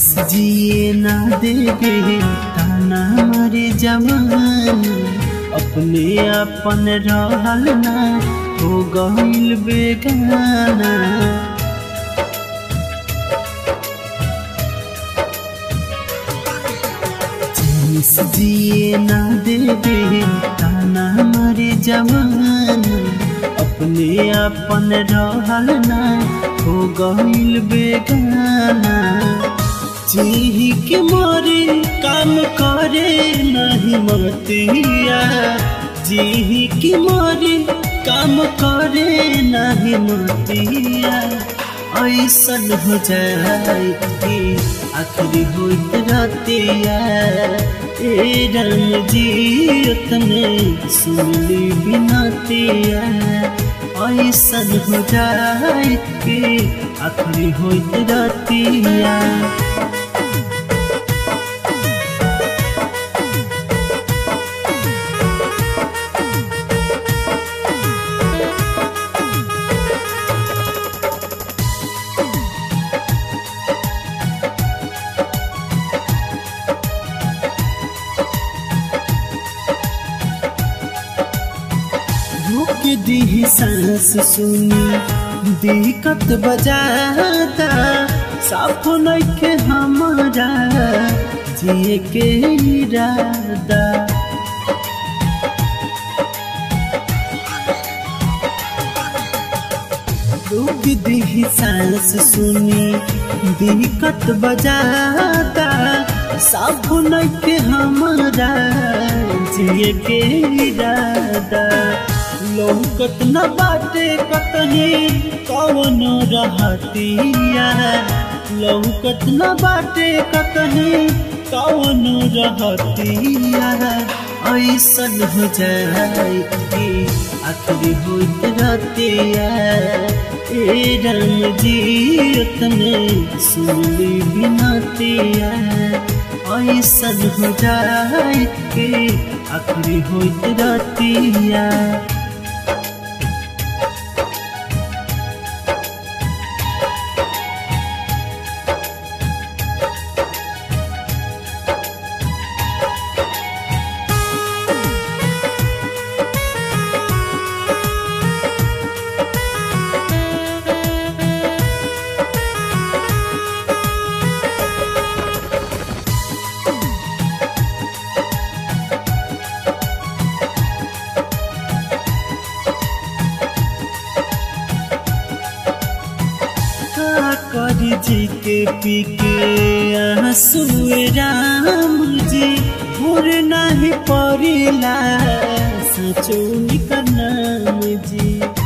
जिए ना देवे ताना मरे जवान अपने अपन रहल ना हो गईल बेगाना जिस जिए ना देवे ताना मरे जवान अपने अपन रहल ना हो गईल बेगाना जी के मारे काम करे नहीं मतिया जी के मारे काम करे नहीं मतिया ऐसन हो जाए कि आखिरी होइत रतिया ए रंग जी उतने सुनली बिनतिया ऐसन हो जाए कि आखिरी होइत रतिया रोक दी सांस सुनी दिक्कत बजाता साफ नइखे हमारा जिए के इरादा रोक दी सांस सुनी दिक्कत बजाता साफ नइखे हमारा जिए के इरादा लौकत न बाटे कतही कवन रहतिया लौकत न बाटे कतही कवन रहतिया ऐसन हो जाए कि आखिरी होइत रहतिया ए रंग जी उतने सुनली बिनतिया ऐसन हो जाए कि आखिरी होइत रहतिया करी जी के पी के आंसू राम जी भोर नहीं परिला सचो निकर नाम जी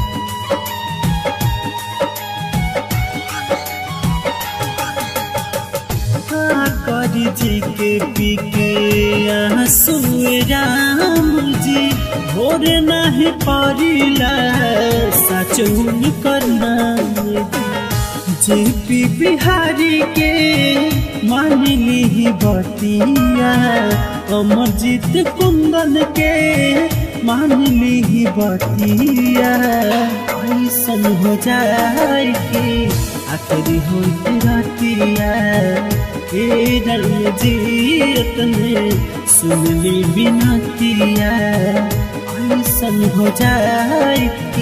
करी जी के पी के आंसू राम जी भोर नहीं परिला सचो निकर नाम जी जेपी बिहारी के मान ली बतिया अमरजीत कुंदन के मान ली बतिया ऐसन हो जाए कि आखिरी हो रतिया ए रंग जी ने सुन ली बिनतिया ऐसन हो जाए